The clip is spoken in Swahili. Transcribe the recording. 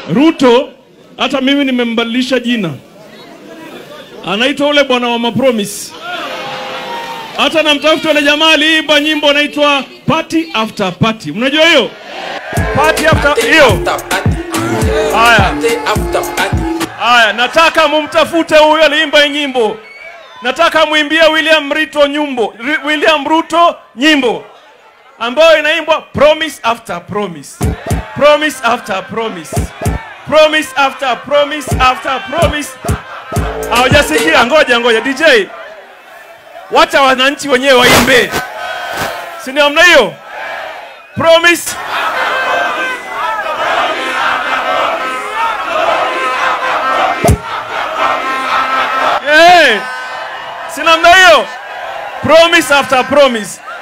Ruto hata mimi nimembadilisha jina, anaitwa ule bwana wa mapromise. Hata namtafuta yule jamaa aliimba nyimbo anaitwa party after party, mnajua hiyo party after hiyo. Haya, haya, nataka mumtafute huyo aliimba hii nyimbo. Nataka muimbie William Ruto nyimbo, Ri- William Ruto nyimbo ambayo inaimbwa promise after promise, promise after promise, promise after promise after promise. Hawajasikia? Ngoja ngoja, DJ, wacha wananchi wenyewe waimbe, si ni namna hiyo? Promise Hey, si namna hiyo? Promise after promise.